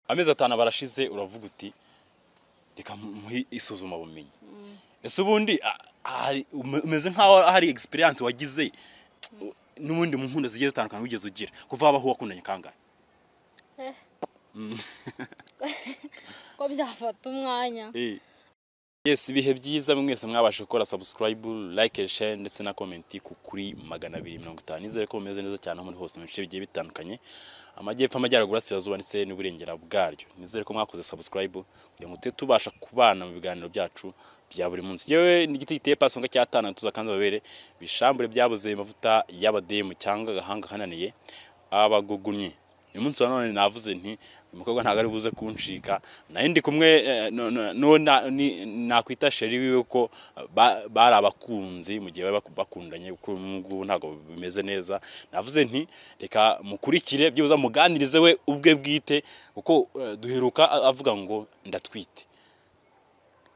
amezi atanu barashize uravuga uti reka muhe isuzumabumenyi ese ubundi a- hari- ume- umeze nk'aho hari egisperiyanse wagize n'ubundi mu nkunda zigiye zitandukanye wigeze ugira kuva habaho wakundanye kangahe ko byafata umwanya Eh. yes ibihe byiza mwese mwabashe gukora subscribe like share ndetse na comment ku kuri magana abiri mirongo itanu nizere ko bumeze neza cyane aho muri hose mu bice bigiye bitandukanye amajyepfo amajyaruguru asirazuba ndetse n'uburengera bwaryo nizere ko mwakoze subscribe kugira ngo tube tubasha kubana mu biganiro byacu bya buri munsi yewe n'igiti giteye pasonga cyatana tuza kandi babere bishambure byabuze amavuta y'abademu cyangwa agahanga kananiye abagugumye uyu munsi wa none navuze nti uyu mukobwa ntabwo ari buze kuncika nayo ndi kumwe eh, no- no- n'uwo na- ni- nakwita sheri wiwe ko eh, ba- bari abakunzi mu gihe bari baku- bakundanye kuko ubu ngubu ntabwo bimeze neza navuze nti reka mukurikire byibuze muganirize we ubwe bwite kuko eh, duheruka a- avuga ngo ndatwite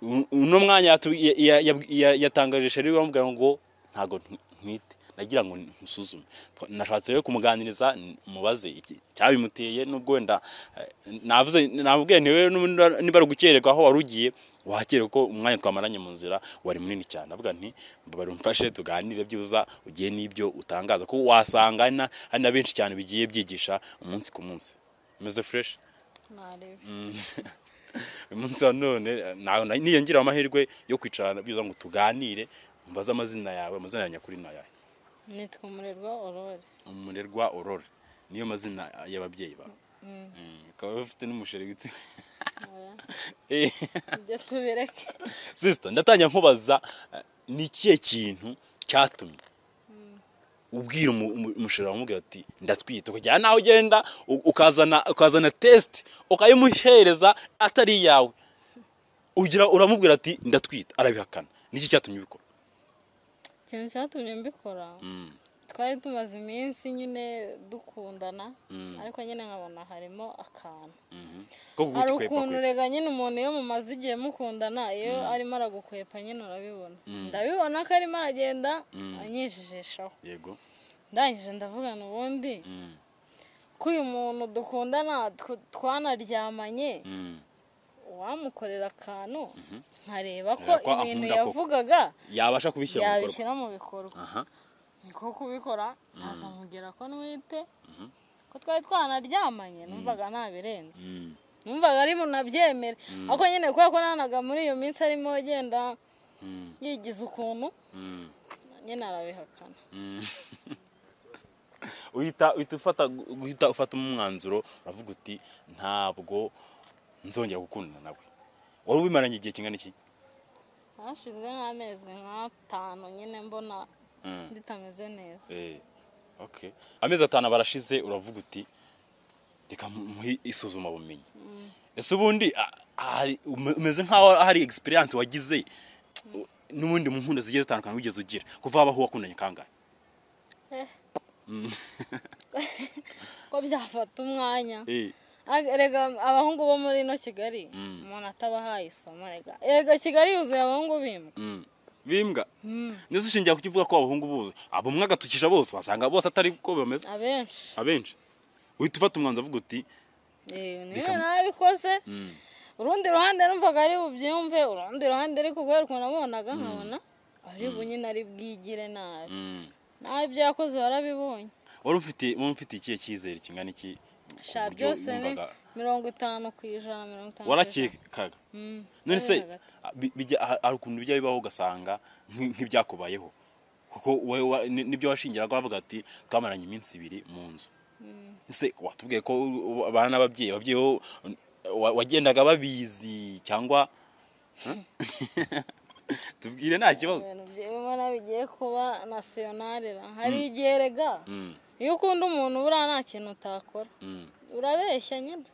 Un- uno mwanya yatu- ya- ya- ya- ya- yatangaje sheri wiwe amubwira ngo ntabwo ntwi- ntwite nagira ngo nsuzume nashatse rero kumuganiriza n- mubaze iki cyabimuteye nubwo wenda eh, navuze nabwiye ntiwe niba ari ugukererwa aho wari ugiye wahakererwa ko umwanya twamaranye mu nzira wari munini cyane avuga nti mbabare umfashe tuganire byibuza ugiye n'ibyo utangaza ko wasanga hari na- hari na benshi cyane bigiye byigisha umunsi ku munsi umeze fureshi narebe uyu munsi wa none ntago na- niyongerera amahirwe yo kwicarana byibuza ngo tuganire mbaze amazina yawe amazina ya nyakuri ni ayahe nitwa umurerwa orore umurerwa aurore niyo mazina y'ababyeyi bawe Mm, ukaba ufite n'umusheri witwa oya, Eh, ibyo tubireke sister ndatangira nkubaza eh, ni ikihe kintu cyatumye ubwira umu- umu- umusheri wawe umubwira ati ndatwite kujyana naho ugenda u- ukazana ukazana test ukayimuhereza atari iyawe ugira uramubwira ati ndatwite arabihakana niki cyatumye ubikora ikintu cyatumye mbikora twari tumaze iminsi nyine dukundana ariko nyine nkabona harimo akantu ko kugutu hari kwepa ukuntu kwepa. rega nyine umuntu iyo mumaze igihe mukundana iyo arimo aragukwepa nyine urabibona ndabibona ko arimo aragenda anyijijishaho yego ndangije ndavugana ubundi ko uyu muntu dukundana tw- twanaryamanye Mm. uwamukorera akantu nkareba ko Nkareba ko ibintu ankunda koko. yavugaga yabasha kubishyira mu bikorwa yabishyira mu bikorwa aha niko kubikora ntaza mubwira ko ntwite ko twari twanaryamanye numvaga ntabirenze Mm. numvaga ari munabyemere ariko nyine kubera ko nanaga muri iyo minsi arimo agenda yigiza ukuntu Mm. nyine arabihakana uhita uhita ufata guhita ufata umwanzuro uravuga uti ntabwo nzongera gukundana nawe wari ubimaranye igihe kingana iki hashize nk'amezi nk'atanu nyine mbona Mm. bitameze neza Eh, okay. amezi atanu barashize uravuga uti reka muhe isuzumabumenyi ese ubundi a- hari- ume- umeze nk'aho hari egisperiyanse wagize n'ubundi mu nkunda zigiye zitandukanye wigeze ugira kuva habaho wakundanye kangahe ko byafata umwanya Eh, Ag- rega abahungu bo muri ino kigali umuntu atabahaye isomo rega rega kigali yuzuye abahungu bimbwa mm. bimbwa ndetse ushingiye ku cyo uvuga ko abahungu buze abo umwe agatukisha bose wasanga bose atari ko bameze abenshi abenshi uhita ufata umwanzuro uvuga uti Eh, niyo Bikam- nabikoze Mm. urundi ruhande numvaga ari bubyumve urundi ruhande ariko kubera ukuntu abonaga nkabona ari bunyine ari bwigire nabi mm. nawe ibyo yakoze warabibonye wari ufite wari ufite ikihe cyizere kingana iki ku sha buryo byose ni wumvaga- mirongo itanu ku ijana mirongo itanu ku ijana. warakekaga Mm, none se wabonaga. bi- bijya- ha- hari ukuntu bijya bibaho ugasanga nki- nk'ibyakubayeho kuko wowe wa- ni- nibyo washingiraga wavuga ati twamaranye iminsi ibiri mu nzu ese watubwiye ko u- ubana n'ababyeyi ababyeyi bo wa- wagendaga babizi cyangwa Huh? tubwire nta kibazo ibintu by'imana bigiye kuba nasiyonarira hari igihe rega iyo ukunda umuntu buriya nta kintu utakora Mm. urabeshya nyine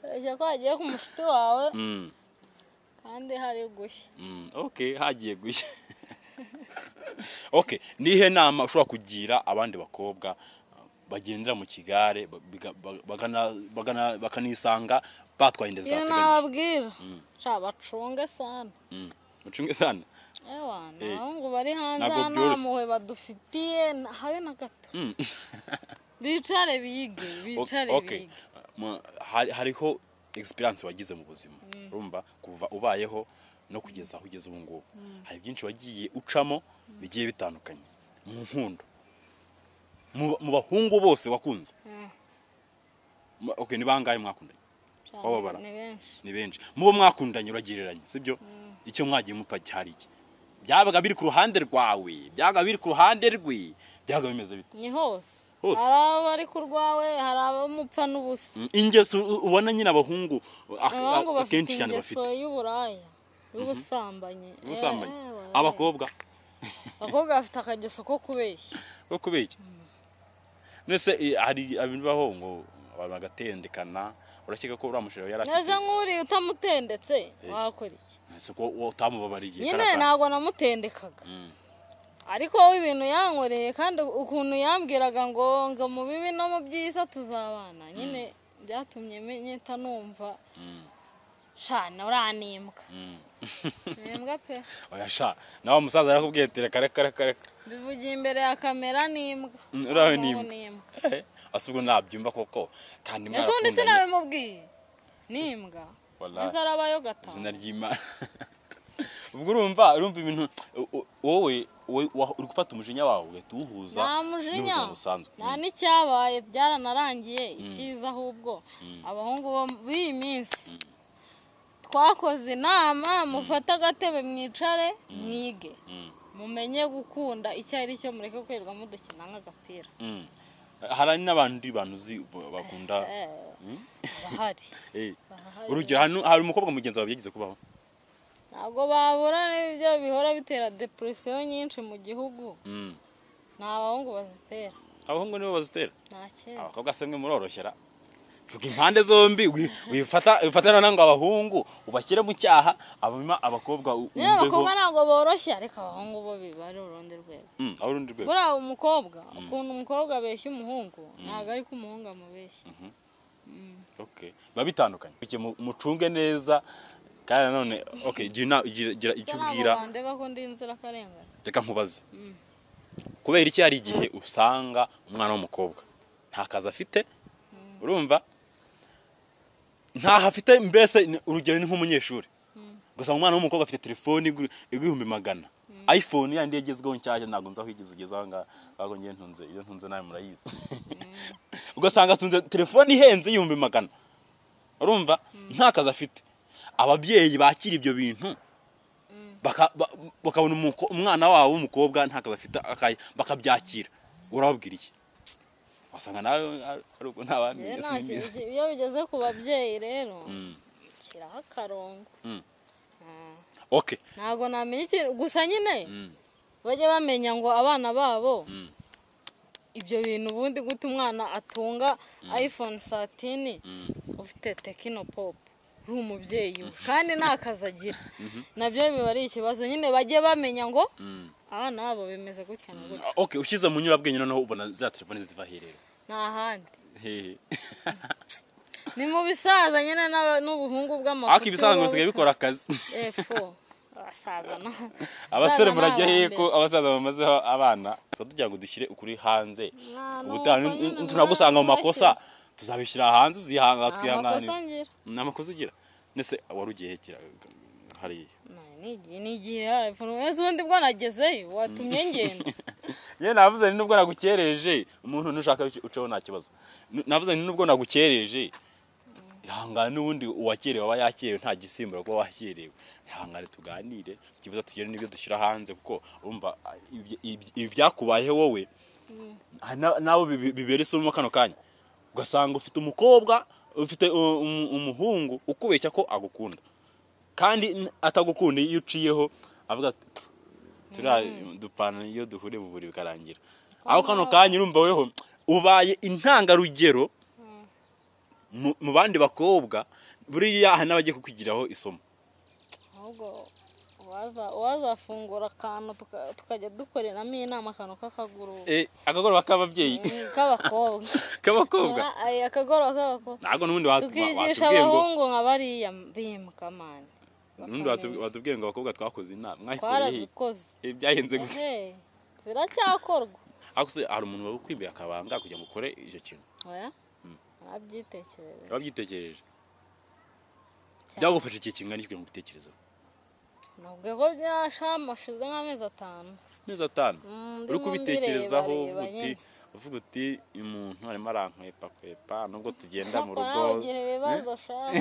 urabeshya ko hagiye ku mushuti wawe Mm. kandi hari gushya Mm, ok hagiye gushya ok nihe nama ushobora kugira abandi bakobwa uh, bagendera mu kigare ba- biga- ba- bagana- bagana- bakanisanga batwaye inda iyo zidateganyije nababwira nshya bacunge sana Mm, mucunge sana ewa ni Eh, abahungu bari hanze ntabwo aha nta byoroshye. mpuhwe badufitiye nta- habe na gato Mm. bicare bige O- bicare ok bige mu- hari- hariho egisperiyanse wagize mu buzima urumva kuva ubayeho no kugeza aho ugeze ubu ngubu hari byinshi wagiye ucamo bigiye bitandukanye mu nkundo Mu- mu bahungu bose wakunze Ma- okay, ni bangahe mwakundanye Wababara. ni benshi ni benshi mubo mwakundanye uragereranya sibyo icyo mwagiye mupfa cyari iki byabaga biri ku ruhande rwawe byabaga biri ku ruhande rwe byabaga bimeze bite ni hose Hose. hari abari ku rwawe hari abamupfa n'ubusa Mm, ingeso u- ubona nyine abahungu ak- abahungu ak- bafite akenshi cyane ingeso bafite y'uburaya y'ubusambanyi ubusambanyi Eh, eh, abakobwa abakobwa bafite akageso ko kubeshya bwo kubeshya ndetse eh, hari abibaho ngo abantu bagatendekana urakeka ko uriya mushero yari neza afite nk'uriye utamutendetse wakora iki si ko utamubabariye nyine karakara. ntabwo namutendekaga ariko wowe ibintu yankoreye kandi ukuntu yambwiraga ngo ngo mu bibi no mu byiza tuzabana nyine byatumye menyeta numva shana uranimbwa Mm. nimbwa pe oya sha nawe umusaza yarakubwiye ati reka reka reka reka bivugiye imbere ya kamera nimbwa Mm, uraho ni Aho imbwa. asa ubwo nabyumva koko kandi ese undi mwarakundanye sinabimubwiye nimbwa Wallahi. ese arabayo gatanu izina ry'imana ubwo urumva urumva ibintu u- u- wowe wowe wa- uri gufata umujinya wawe ugahita uwuhuza nta mujinya n'ubuzima busanzwe nta n'icyabaye byaranarangiye icyiza ahubwo abahungu bo b'iyi minsi twakoze inama mufate agatebe mwicare mwige Mm, mumenye gukunda icyo ari cyo mureke kwirirwa mudukina nk'agapira mm. hari n'abandi bantu uzi b- bakunda Eh, Mm? barahari Eh, barahari. urugero hano hari umukobwa mugenzi wawe byagize kubaho ntabwo babura n'ibyo bihora bitera depresiyo nyinshi mu gihugu Mm. ni abahungu bazitera abahungu nibo bazitera nta kera abakobwa se mwe muroroshyera vuga impande zombi wi- wifata wifata noneho ngo abahungu ubashyire mu cyaha hanyuma abakobwa u- niba abakobwa wumveho ntabwo boroshye ariko abahungu bo biba ari urundi rwego Mm, aho urundi rwego buriya umukobwa ukuntu umukobwa abeshya umuhungu ntabwo ari ko umuhungu amubeshya okay biba bitandukanye Bityo mu- mucunge neza kandi nanone okay gira ina- gira- gira icyo ubwira bandeba ko ndi inzirakarengane reka nkubaze kubera iki hari igihe usanga umwana w'umukobwa nta kazi afite urumva ntaho afite mbese ni- urugero ni nk'umunyeshuri ugasanga umwana w'umukobwa afite telefoni igu- igihumbi magana iphone yandi yagezweho nshyashya ntabwo nzi aho igeze igeze aha ngaha ahubwo njyewe ntunze iyo ntunze nawe murayizi ugasanga atunze telefoni ihenze y'ibihumbi magana urumva nta kazi afite ababyeyi bakira ibyo bintu baka- ba- bakabona umuko- umwana wabo w'umukobwa nta kazi afite aka- bakabyakira urababwira iki wasanga nawe ari- ari uko nta bandi Rero bigize nta kintu bigize. ki- iyo bigeze ku babyeyi rero Mm. kiraho akarongo Mm. Ah, okay ntabwo namenya ikintu gusa nyine Mm. bajye bamenya ngo abana babo Mm. ibyo bintu ubundi gute umwana atunga iphone satini ufite tekino popu uri umubyeyi we kandi nta kazi agira nabyo biba ari ikibazo nyine bajye bamenya ngo Mm. abana babo bimeze gutya na gutya okay ushyize mu nyurabwenge noneho ubona za telefoni ziva herero nta handi hehe ni mu bisaza nyine n'aba- n'ubuhungu bw'amafuti ariko ibisanzwe bisigaye bikora akazi efo abasaza na abasore Abana ni murajya hehe abambere. ko abasaza bamazeho abana tuba tugira ngo dushyire ukuri hanze Nta, ni ubutaha uko nyine tunagusanga mu nta- makosa tuzabishyira hanze uzihanga nta makosa twihanganira ngira ni amakosa ugira ndetse wari ugiye hekera hariya ni igihe harefo neza ubundi bwo nagezeyo watumye ngenda yewe navuze ni nubwo nagukereje umuntu ntushaka uce- uceho nta kibazo N- navuze ni nubwo nagukereje ihangane n'ubundi uwakerewe aba yakerewe nta gisimbura kuba wakerewe ihangane tuganire ikibazo tugire n'ibyo dushyira hanze kuko urumva ah, ibyo- ibyo- ibi byakubaye wowe hari na- nabo bibi- bibera isomo kano kanya ugasanga ufite umukobwa ufite uh, um- umuhungu ukubeshya ko agukunda kandi n- atagukunda iyo uciyeho avuga ati, "Pfu, turiya dupana iyo duhuriye mu buriri bikarangira aho kano kanya urumva weho ubaye intangarugero mu- mu bandi bakobwa buriya hari n'abagiye kukwigiraho isomo ahubwo uwaza- uwazafungura akantu tuka- tukajya dukoreramo inama akantu k'akaguru Eh, akagoroba k'ababyeyi Mm, k'abakobwa k'abakobwa Ay, akagoroba k'abakobwa ntabwo n'ubundi wa- wa- tukigisha watubwiye ngo abahungu nka bariya bimuka mani n'ubundi watub- watubwiye ngo abakobwa twakoze inama mwayikoreye he? twarazikoze Eh, byahenze gusa Ehe, ziracyakorwa ariko se hari umuntu wawe ukwimbiye akabanga kugira ngo ukore icyo kintu oya nabyitekerereje wabyitekereje byagufasha igihe kingana iki kugira ngo ubitekerezeho nubwo ko byashamashize nk'amezi atanu amezi atanu Mm, uri ndimo kubitekerezaho mbireba, uvuga uti nyine. uvuga uti uyu muntu arimo arankwepa kwepa nubwo tugenda mu Papa rugo nawe ugira ibibazo shaka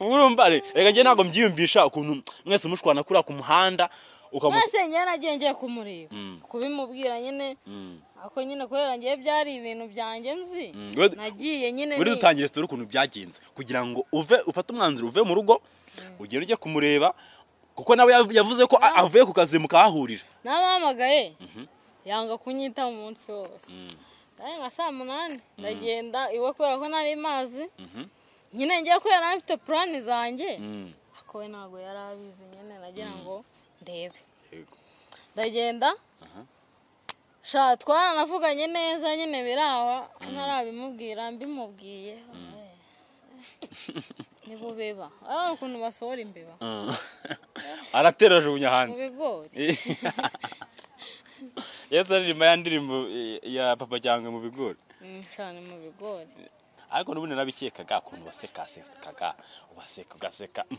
ubu urumva re- reka njye ntabwo mbyiyumvisha ukuntu mwese mushwana kuriya ku muhanda ukamusa mwese njye nagiye ngiye kumureba Mm. kubimubwira nyine Mm, ako nyine kubera ngiye byari ibintu byanjye nzi mm. We- nagiye nyine buri ni- dutangire sitore ukuntu byagenze kugira ngo uve ufate umwanzuro uve mu rugo ugere ujye kumureba kuko nawe yav- yavuze ko a- avuye ku kazi mukahahurira namuhamagaye yanga kunyita umunsi wose Nari nka saa munani ndagenda iwe kubera ko nari mazi nyine ngiye kubera nari mfite purani zanjye Mm, ako we ntabwo yari abizi nyine nagira ngo ndebe yego. ndagenda sha twaranavuganye neza nyine birawa ntarabimubwira mbimubwiye ni bubeba ari ukuntu basohora imbeba Mm. aratera ajugunya mu hanze bigori yesu aririmba ya ndirimbo eh, ya papa cyangwa mu bigori Mm, sha ni mu bigori ariko n'ubundi nabikekaga ukuntu baseka asekaga ubaseka ugaseka mm.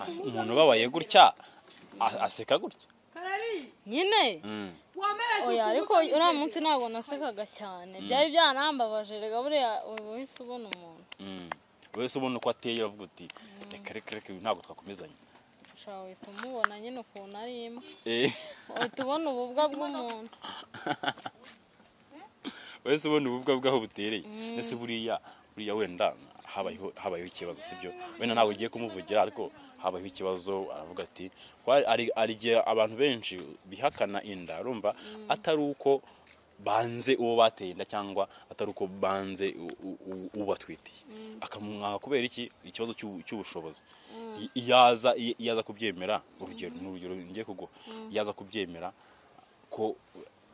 As- umuntu ubabaye gutya a- aseka gutya Karari, nyine Mm. wamera oya ariko uriya munsi ntabwo nasekaga cyane byari byaranambabaje rega buriya uhise ubona umuntu Mm. wese ubona uko ateye uravuga uti reka reka reka ibi ntabwo twakomezanya ushobora guhita umubona nyine ukuntu ari imwe Eh, uhita ubona ububwa bw'umuntu wese ubona ububwa bwaho butereye ndetse buriya buriya wenda habayeho habayeho ikibazo sibyo wenda ntabwo ugiye kumuvugira ariko habayeho ikibazo aravuga ati "Ko hari- hari hari igihe abantu benshi bihakana inda urumva atari uko banze uwo bateye inda cyangwa atari uko banze u- u- u- ubatwitiye akamwaka kubera iki ikibazo cy'u- cy'ubushobozi I- iyaza i- iyaza kubyemera urugero ni urugero ngiye kuguha iyaza kubyemera ko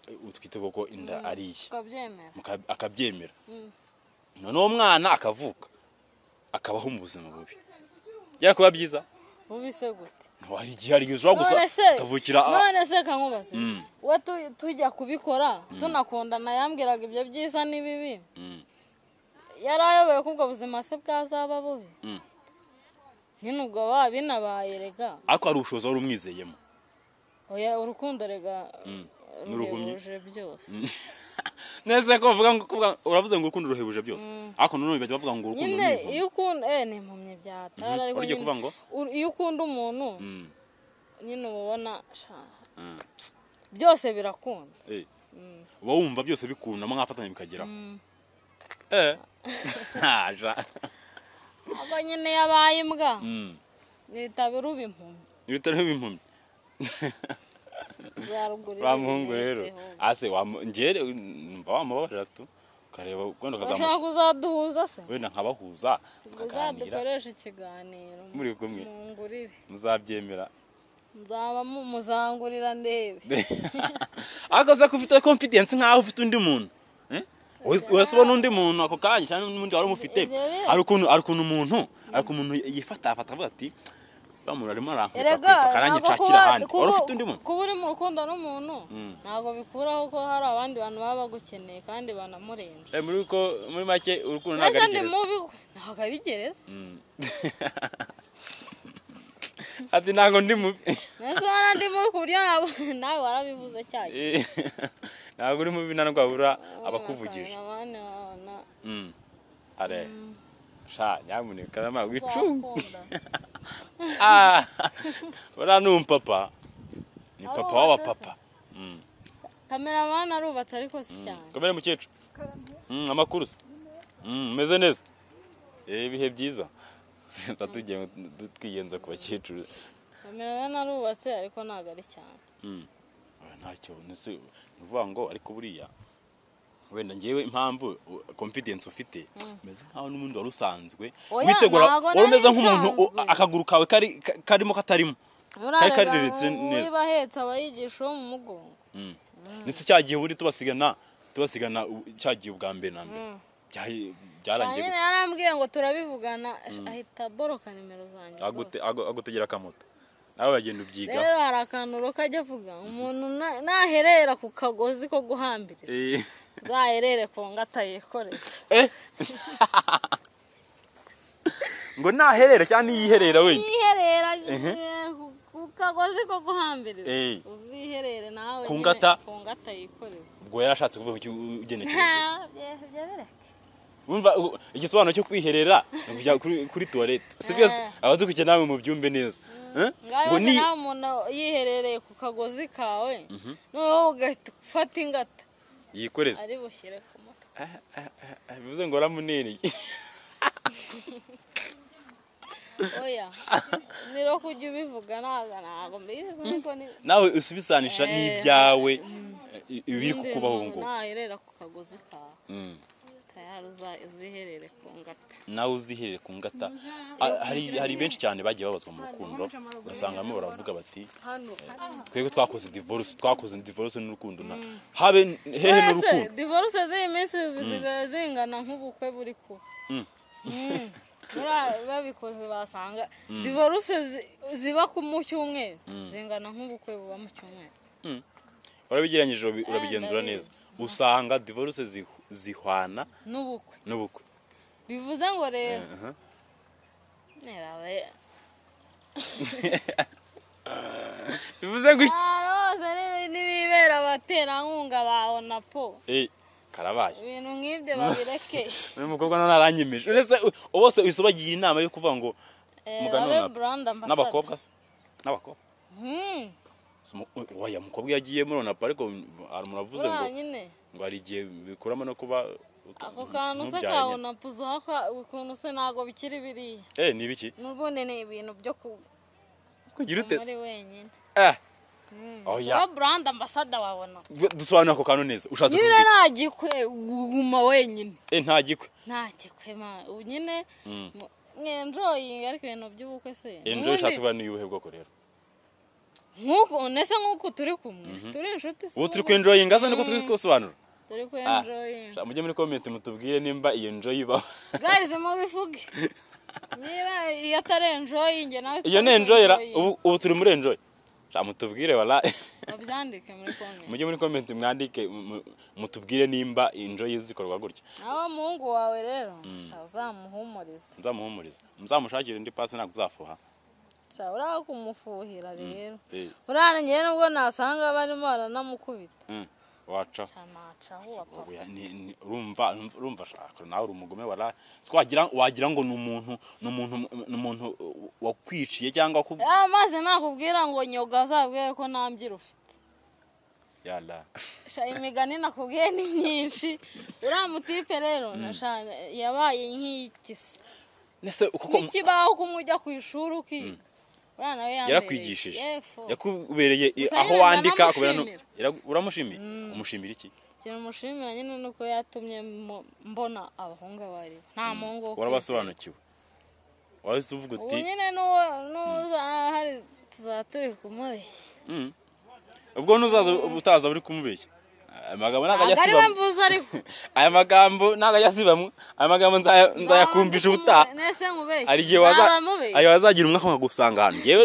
eh, utwite koko inda ari iye ukabyemera muka- akabyemera noneho umwana akavuka akabaho mu buzima bubi byari kuba byiza bubise gute ntabwo hari igihe hari igihe ushobora gusa none se akavukira a- none se kankubaze we tu- tujya kubikora tunakundana yambwiraga ibyo byiza n'ibibi Mm. yari ayoboye ko ubwo buzima se bwazaba bubi Mm. nyine ubwo baba binabaye rega ariko hari ubushobozi wari umwizeyemo oya urukundo rega n'urugumye. ruhebuje byose neza ko bavuga ngo kuvuga- uravuze ngo urukundo ruhebuje byose ariko nanone bajya bavuga ngo urukundo nyine ni iyo ukunda eh ni impumyi byatara Mhm. ariko Wari ugiye nyine- kuvuga ngo? ur- iyo ukunda umuntu Mm. nyine uba ubona sha Mm. byose birakunda Eh. uba wumva byose bikunda mwafatanya bikageraho eh ntaja ubwo nyine yabaye imbwa Mm. nitaba iruba impumyi ibitaro b'impumyi bya ruguru wa muhungu rero ase wamu- njye re- numva wamubabarira tu ukareba wenda urashaka ukazamushaka kuzaduhuza se wenda nkabahuza mukaganira uzadukoresha ikiganiro Muri kumwe. mungurire muzabyemera muzaba mu- muzangurira ndebe ariko uza ko ufite confidence nk'aho ufite undi muntu eh? Uhise- uhise ubona undi muntu ako kanya cyangwa n'undi wari umufite Ibyo biri. hari ukuntu hari ukuntu umuntu hari ukuntu umuntu yifatafata avuga ati uriya muntu arimo erega arankwetakwepa kandi ntabwo nshakira kuba- ahandi wari kuba- ufite undi muntu kuba uri mu rukundo n'umuntu ntabwo bikuraho ko hari abandi bantu baba bagukeneye kandi banamurenze Eh, muri uko muri make urukundo ntabwo mbese ari ndi gereza mubi ntabwo ari gereza Mm. ati ntabwo ndi mubi mbese wari ndi mubi ku buryo nabo- nawe warabivuze cyane Eh, ntabwo uri mubi nta rwabura abakuvugije abandi babona Mm. are sha nyamuneka nama wicunge uzakunda Ah, buriya ni umupapa ni Ari papa uwa w'abapapa kameramani arubatse ariko si cyane kamere mukecuru Mm, amakuru se Mm, umeze neza Eh, ibihe byiza tugiye twigenza ku bakecuru kameramani arubatse ariko ntabwo ari cyane Mm. Oya, ntacyo ndetse ni ukuvuga ngo ariko buriya wenda ngewe impamvu u- confidence ufite umeze nkaho n'ubundi wari usanzwe Oya, witegura ntago wari umeze nari nk'umuntu u- nsanzwe. akaguru kawe kari ka- karimo katarimo kari murarega kariritse neza uwiba ahetse aba yigisha uwo mu mugongo ndetse cya gihe buri tubasigana tubasigana u- cya gihe ubwa mbere na mbere Byahi- byarangiye nyine yarambwiye ngo turabivugana ahita aboroka nimero zanjye gute- agu- agutegera akamoto nawe bagenda ubyigaho rero hari akantu roka ajya avuga umuntu na- naherera ku kagozi ko guhambiriza Eh, zaherere ku ngata yikoreze eh. ngo naherera cyangwa niyiherera wenda yiherera Ehe. eh, ku- ku kagozi ko guhambiriza Eh. uziherere nawe Ku nyine ngata. ku ngata yikoreze ubwo yarashatse kuvuga ku ugenekereje Ha, bye- byebereke. wumva u- igisobanuro cyo kwiherera ni ukujya kuri- kuri tuwarete sibyo se? Eh. abadukurikiye nawe mubyumve neza Eh? ngaho ngo se ni nawe umuntu yiherereye ku kagozi kawe noneho ugahita ufata ingata yikoreze ari bushyire ku mutwe Eh, bivuze ngo ramunini oya niro kujya ubivuga ntabwo ntabwo mbizi ariko ni- nawe usubisanisha Eh. n'ibyawe eh, ibiri Ubundi kukubaho ubu umuntu ngubu naherera ku kagozi kawe Mm. tayari uza- uziherere ku ngata nawe uziherere ku ngata Ah, hari hari benshi cyane bagiye babazwa mu rukundo ugasanga bamwe baravuga bati hano twebwe twakoze divorce twakoze divorce n'urukundo na habe hehe Uretse n'urukundo divorce z'iyi minsi zisigaye zingana nk'ubukwe buri kuba Mm. Buriya babikoze basanga divorce zi- ziba ku- mu cyumweru zingana nk'ubukwe buba mu cyumweru warabigeranyije urabi- urabigenzura neza ndabizi. usanga divorce zihu- zihwana n'ubukwe n'ubukwe bivuze ngo rero aha. nerabe bivuze ngo iki rose n'ibibera abaterankunga bawe na po Eh, karabaye ibintu nk'ibyo babireke uyu mukobwa none aranyemeje uretse u- bose usobagira inama yo kuvuga ngo Eh, Mugano babe na- brand ambassador. n'abakobwa se n'abakobwa Hmm. Se mu- u- oya umukobwa yagiye muri ona ariko hari umuntu avuze ngo buriya nyine ngo hari igihe bikuramo no kuba ako kantu se mubyara kawe nyine. na puzo ukuntu se ntabwo bikiri biriya eh ni ibiki n'ubundi ni ibintu byo kuba kugira ute muri wenyine eh oya kuba burandi ambasada wabona dusobanura ako kantu neza ushatse nyine kuvuga nta gikwe guma wenyine iki? eh nta gikwe nta gikwe ma ubu nyine mu- mwenjoyinga ariko ibintu by'ubukwe se enjoy Ubundi ushatse kuba ni ubuhe bwoko rero nk'uku nese nk'uku turi kumwe si turi inshuti se ubu turi ku ubu- enjoy ngaza niko turi kusobanura turi ku Ah, enjoyinga mujye muri comment mutubwire nimba iyo enjoy ibaho gaze mubivuge niba iyo atari enjoyinge nawe iyo ni utari enjoy ra enjoyinge. ubu ubu turi muri enjoy sha mutubwire wala babyandike muri komenti mujye muri comment mwandike mu- mutubwire nimba enjoy zikorwa gutya nawe muhungu wawe rero sha uzamuhumurize nzamuhumuriza muzamushakire indi pasi ntabwo uzafuha sha uraho kumufuhira rero eh uriya njyewe nubwo nasanga barimo baranamukubita mm, waca sha nacaho uwa papa Oya, ni- ni- urumva urumva- urumva shaka nawe uri umugome wala twagira wagira ngo ni umuntu ni umuntu ni umuntu uh, wakwiciye cyangwa waku Eh, maze nakubwira ngo nyoga azabwiye ko nta mbyiro ufite yala sha imigani nakubwiye ni myinshi uriya mutipe rero na sha yabaye nk'iy'ikisi nese kuko n'ikibaho kumwe ujya ku ishuri ukiga uriya nawe yambereye yarakwigishije yefo yakubereye i- Gusa aho nyine wandika kubera no ndanamushimira. yara- uramushimira umushimira iki ikintu mushimira nyine ni uko yatumye mu- mbona abahungu bari nta muhungu wo kwizera. warabasobanukiwe wahise uvuga ubu uti nyine n'uwo n'uzahari tuzaba turi kumubeshya "Mm, ubwo ntuzaza utaza uri kumubeshya aya magambo ntabwo ajya ntabwo ari we asibamwe mvuze ariko aya magambo ntabwo ajya asibamwe aya magambo nzaya- nzayakumvisha ubutaha nese nkubeshya hari igihe waza Nzaba mubeshya. hari wazagira umwaka wagusanga ahantu yewe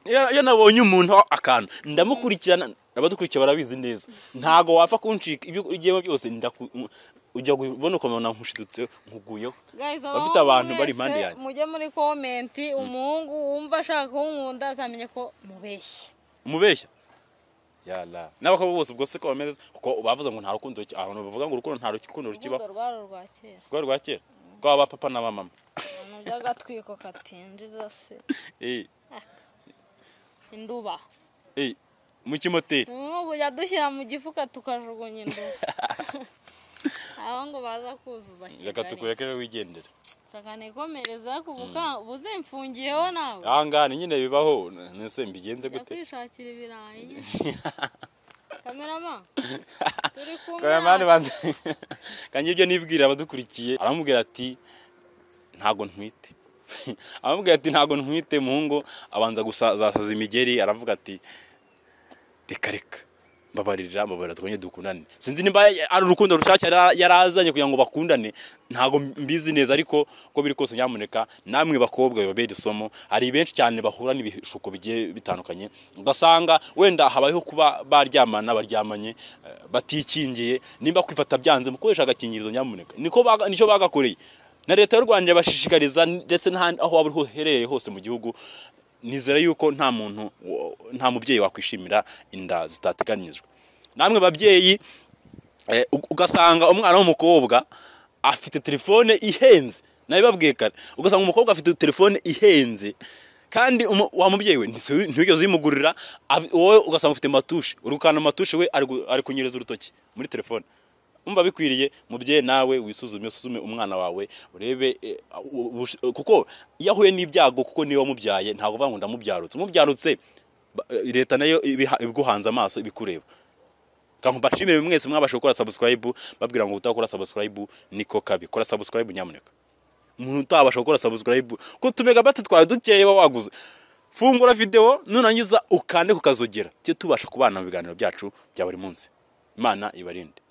iyo- iyo nabonye umuntu akantu ndamukurikirana abadukurikira barabizi neza ntago wapfa kuncika ibyo ugiyemo byose ndaku- ujya kubona ukamubona nkushidutse nkuguyeho Guys, abafite abahungu abantu bari mwese impande yanjye mujye muri komenti umuhungu wumva ashaka kunkunda azamenye ko mubeshya umubeshya yala n'abakobwa bose ubwo se ko bameze kuko bavuze ngo nta rukundo ruki- abantu bavuga ngo urukundo nta rukundo rukibaho urubuga rwari urwa kera rwa rwa kera rwaba papa na mama ibintu by'agatwiko katinjiza se eh induba eh mu kimoteri nk'ubu yadushyira mu gifuka tukajugunya induba aho ngo baza kuzuza reka kigali tukureke rero wigendere saka nikomereza ku buka- buzimfungiyeho nawe ahangana nyine bibaho nese mbigenze jya gute kwishakira ibirayi nyine kamerama turi kumwe karamani hano. banze kandi ibyo nibwira abadukurikiye aramubwira ati ntago ntwite aramubwira ati ntago ntwite muhungu abanza gusasaza imigeri aravuga ati reka reka mbabarira mbabarira twongere dukundane sinzi niba ari urukundo rushake yari yari azanye kugira ngo bakundane ntabwo mbizi neza ariko uko biri kose nyamuneka namwe bakobwa bibabera isomo hari benshi cyane bahura n'ibishuko bigiye bitandukanye ugasanga wenda habayeho kuba baryamana baryamanye eh, batikingiye nimba kwifata byanze mukoresha agakingirizo nyamuneka niko baga- nicyo bagakoreye na leta y'u rwanda irabashishikariza ndetse n'ahandi aho waba uherereye hose mu gihugu nizera yuko nta muntu wo- nta mubyeyi wakwishimira inda zitateganijwe namwe babyeyi eh, u- ugasanga umwana w'umukobwa afite telefone ihenze nabibabwiye kare ugasanga umukobwa afite telefone ihenze kandi umu- wa mubyeyi we ntisi- ntiwigeze uyimugurira af- wowe ugasanga ufite matushe urukana matushe we ari gu- ari kunyereza urutoki muri telefone umva bikwiriye mubyeyi nawe wisuzume usuzume umwana wawe urebe eh, u- ubush- kuko iyo ahuye n'ibyago kuko niwe wamubyaye ntabwo uvuga ngo ndamubyarutse umubyarutse ba- eh, leta nayo ibiha- ibiguhanze amaso ibikureba kandi mbashimire mwese mwabasha gukora subscribe babwira ngo utakora subscribe niko kabi kora subscribe nyamuneka umuntu utabasha gukora subscribe ko tumegabati twawe dukeye wa waguze fungura video nurangiza ukande kukazogera cyo tubasha kubana mu biganiro byacu bya buri munsi imana ibarinde